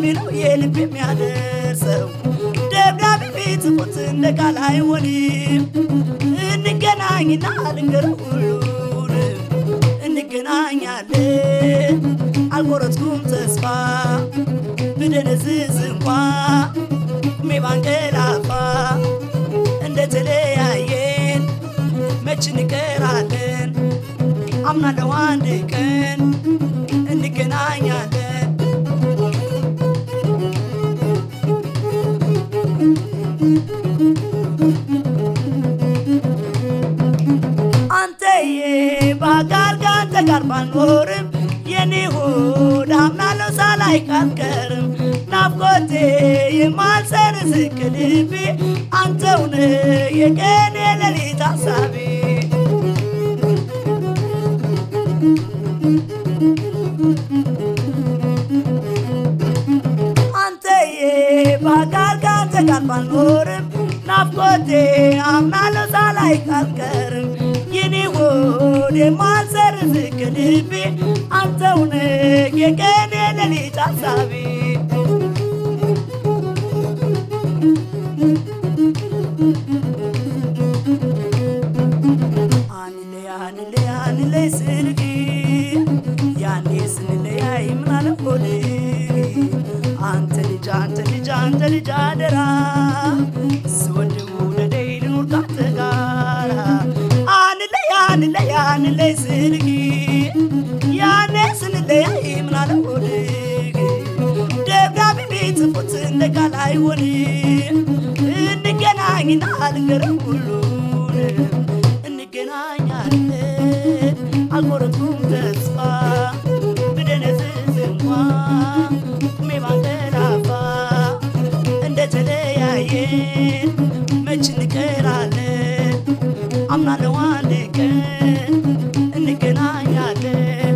ደብዳቤ ነው የልብ የሚያደርሰው ደብዳቤ ቢጽፉት እንደ ቃል አይሆንም። እንገናኝና ልንገረው ሁሉን እንገናኛለን አልቆረጥኩም ተስፋ ብደነዝዝ እንኳ ቁሜ ባንቀላፋ እንደተለያየን መች እንቀራለን አምናለሁ አንድ ቀን እንገናኛለን አንተዬ በአካል ካንተ ጋር ባልኖርም የኔ ሆድ አምናለሁ ሳላይክ አልቀርም ናፍቆቴ የማልሰርዝ ልቤ አንተውነ የቀን የሌሊት ሀሳቤ አንተዬ በአካል ካንተ ጋር ባልኖርም ናፍቆቴ አምናለሁ ሳላይክ አልቀርም የኔ ሆድ የማልሰርዝ ልቤ አንተውነ የቀን የሌሊት ሀሳቤ አንለይ አንለይ አንለይ ስልክ ያኔ ስንለያይ ምናለ ሆድ አንተ ልጅ አንተ ልጅ አንተ ልጅ አደራ ስወድ ውደደይ ልኑር ካንተ ጋራ አንለይ አንለይ አንለይ ስልክ ያኔ ስንለያይ ምናለ ሆድ ደብዳቤ ቢጽፉት እንደ ቃል አይሆንም እንገናኝና ልንገረው ሁሉን እንገናኛለን አልቆረጥኩም ተስፋ ብደነዝዝ እንኳ ቁሜ ባንቀላፋ እንደተለያየን መች እንቀራለን አምናለሁ አንድ ቀን እንገናኛለን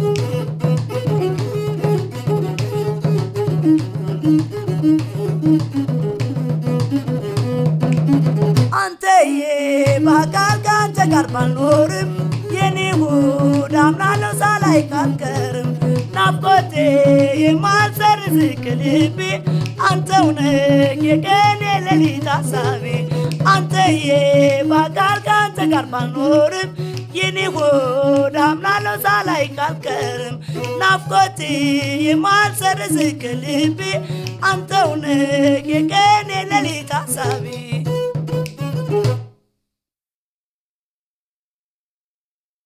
አንተዬ በአካል ካንተ ጋር ባልኖርም የኔ ሆድ አምናለሁ ሳላይክ አልቀርም ናፍቆቴ የማልሰርዝ ልቤ አንተው ነህ የቀን የሌሊት ሀሳቤ አንተዬ በአካል ካንተ ጋር ባልኖርም የኔ ሆድ አምናለሁ ሳላይክ አልቀርም ናፍቆቴ የማልሰርዝ ልቤ አንተው ነህ የቀን የሌሊት